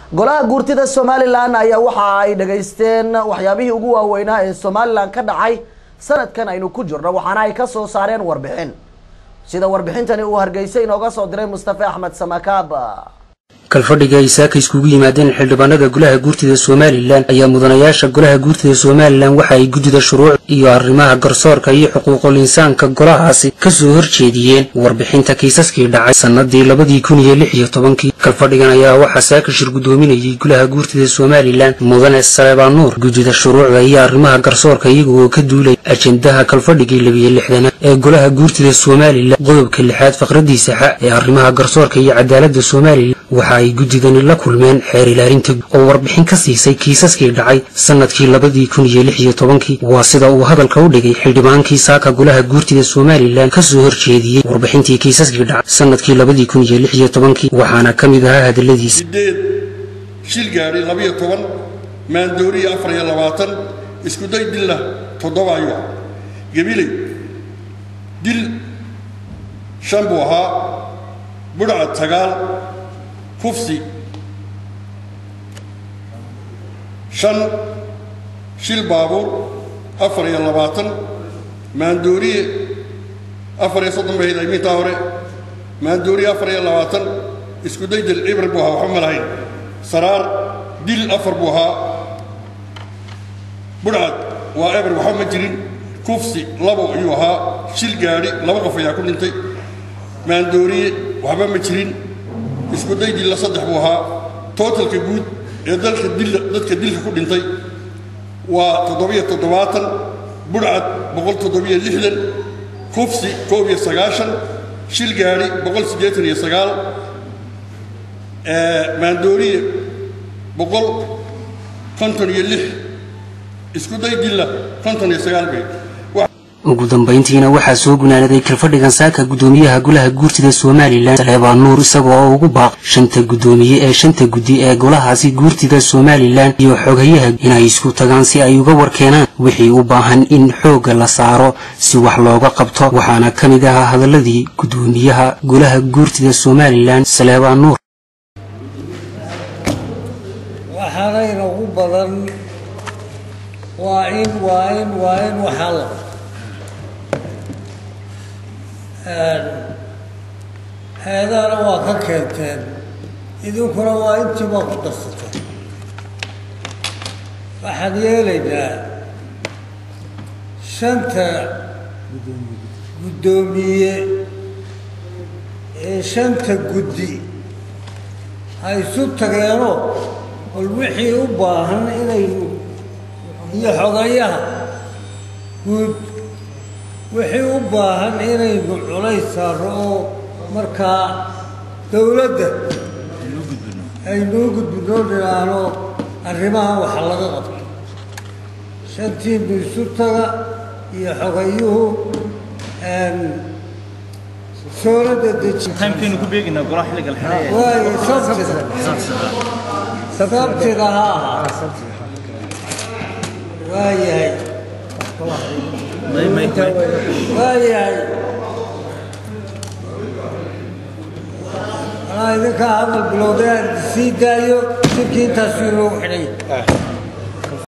golaha guurtida somalilan ayaa waxa ay dhageysteen waxyaabihii ugu waaweynaa ee somalilan ka dhacay sanadkan aynu ku jirno waxaana ay kasoo saareen warbixin sida warbixintani uu hargeysa inooga soo diray mustafe axmed samakaab kalfadhiga ay saaka iskugu yimaadeen xildhibaanada golaha guurtida somalilan ayaa mudanayaasha golaha guurtida somalilan waxa ay guddida shuruuc iyo arrimaha garsoorka iyo xuquuqul insaanka golahaasi kasoo horjeediyeen warbixinta kiisaskii dhacay sannadii labadii kun iyo lix iyo tobankii kalfadhigan ayaa waxaa saaka shir guddoominayay golaha guurtida somalilan mudane saleebaan nuur guddida shuruucda iyo arrimaha garsoorka iyagoo ka duulay ajendaha kalfadhigii labiyo lixdanaad ee golaha guurtida somalilan qodobka lixaad faqradiisa xa ee arrimaha garsoorka iyo cadaaladda somalilan waxa ay guddidani la kulmeen xeer ilaalinta oo warbixin ka siisay kiisaskii dhacay sannadkii labadii kun iyo lix iyo tobankii waa sida uu hadalka u dhigay xildhibaankii saaka golaha guurtida somalilan kasoo horjeediyey warbixintii kiisaskii dhacay sannadkii labadii kun iyo lix iyo tobankii waxaana ka mid ahaa hadaladiisa sideed shil gaadhi labiyo toban maandooriya afar iyo labaatan iskuday dilla toddoba ayuu ahaa gabiley dil shan buu ahaa budhcad sagaal kufsi shan shil baabuur afar iyo labaatan maandooriye afar iyo soddon bay hayd mintaa hore maandooriye afar iyo labaatan iskuday dil cibr buu ahaa waxba ma lahayn saraar dil afar buu ahaa budhcad waa eber waxba ma jirin kufsi labo ayuu ahaa shil gaadhi laba qof ayaa ku dhintay maandooriye waxba ma jirin isku daydilla saddex buu ahaa tootalka guud ee dalka dilla dadka dilka ku dhintay waa toddobiyo toddobaatan budhcad boqol toddobiyo lixdan kufsi koob iyo sagaashan shil gaadhi boqol siddeetan iyo sagaal maandooriye boqol konton iyo lix isku daydilla konton iyo sagaal bay ugu dambayntiina waxaa soo gunaanaday kalfadhigan saaka guddoomiyaha golaha guurtida somalilan saleebaan nuur isaga oo ugu baaq shanta guddoomiye ee shanta guddi ee golahaasi guurtida somalilan iyo xoghayaha inay isku tagaan si ay uga warkeenaan wixii u baahan in xoogga la saaro si wax looga qabto waxaana ka mid ahaa hadaladii guddoomiyaha golaha guurtida somalilan saleebaan nuur waxaanayna ugu badan waa in waa in waa in waxaa la hay-adahana waa ka keenteen idinkuna waa intiibaa ku darsateen waxaan yeelaynaa shanta guddoomiye ee shanta guddi ha isu tageenoo bal wixii u baahan inaynu iyo xogayaha guud wixii u baahan inaynu culays saarno oo markaa dowladda aynuu gudbinoo dhinaano arrimaha waxa laga qabto shantiinu isu taga iyo xogayuhu soolada dejiwaay sabtida sabtida ha ahaa waayahay waayahay anaa idinkaa hadal bilowday aan sii daayo shirkii intaasuu inoogu xidhay